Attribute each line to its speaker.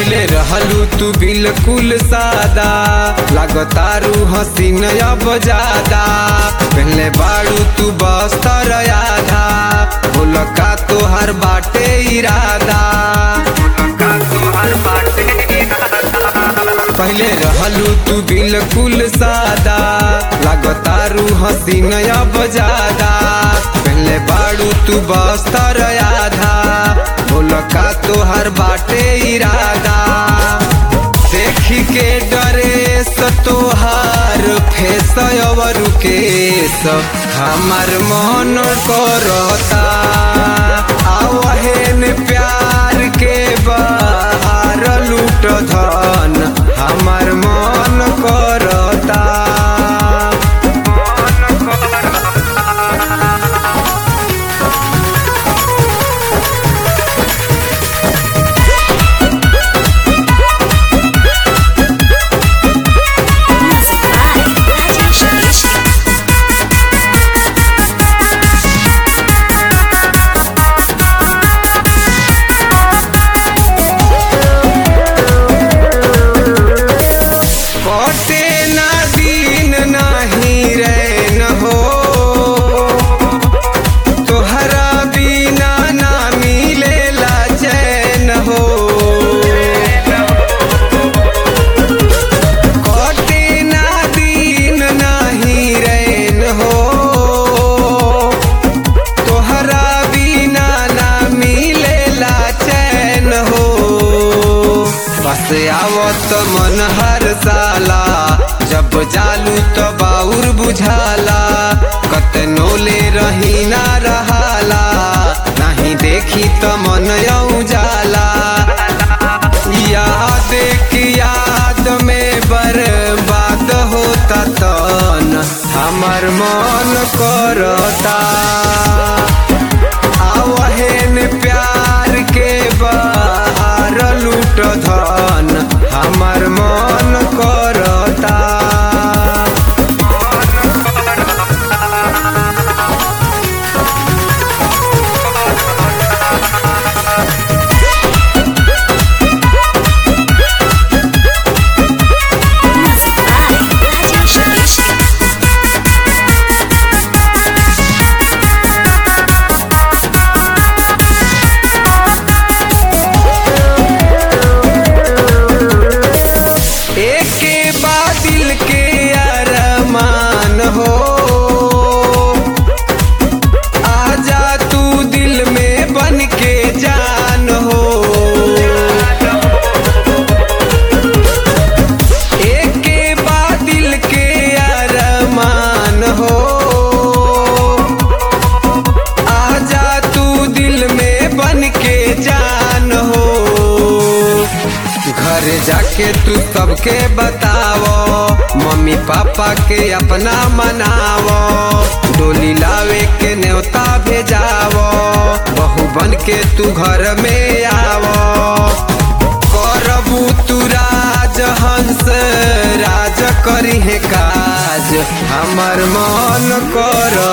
Speaker 1: पहले रहलू तू बिल्कुल सादा लगतारू हसीन अब ज्यादा पहले बाड़ू तू बस्तर आधा बोल का तोहर बाटे इरादा पहले रहलू तू बिल्कुल सादा लगतारू हसीन अब ज्यादा पहले बाड़ू तू बस्तर आधा बोल का तोहर बाटे इरादा देखी के डरे तोहार फेस अवर केस हमार मन करता आवहेन प्यार के बाहर लूट धन हमार मन करता
Speaker 2: Music by Rajesh Keshri.
Speaker 1: कटे ना दिन नाही रैन हो तोहरा बिना ना मिलेला चैन हो कटे ना दिन नाही रैन हो तोहरा बिना ना मिलेला चैन हो बस आवत मन हर साला जब जालू तो बाउर बुझाला कतनो ले रही ना रहाला नहीं देखी तो मन यऊ जाला याद की याद में बर्बाद होता तन हमर मन करता आवहेन प्यार के बाहर लूट धन हमर मन करता
Speaker 2: Music by Rajesh Keshri.
Speaker 1: एके बादिल के अरमान हो आजा तू दिल में बन के जान हो एके बादिल के अरमान हो आजा तू दिल में बन के जान हो घर जाके तू सबके बतावो मम्मी पापा के अपना मनावो डोली लावे के न्योता भेजावो बहू बन के तू घर में आवो करबू तू राज हंस राज करी है काज हमर मन कर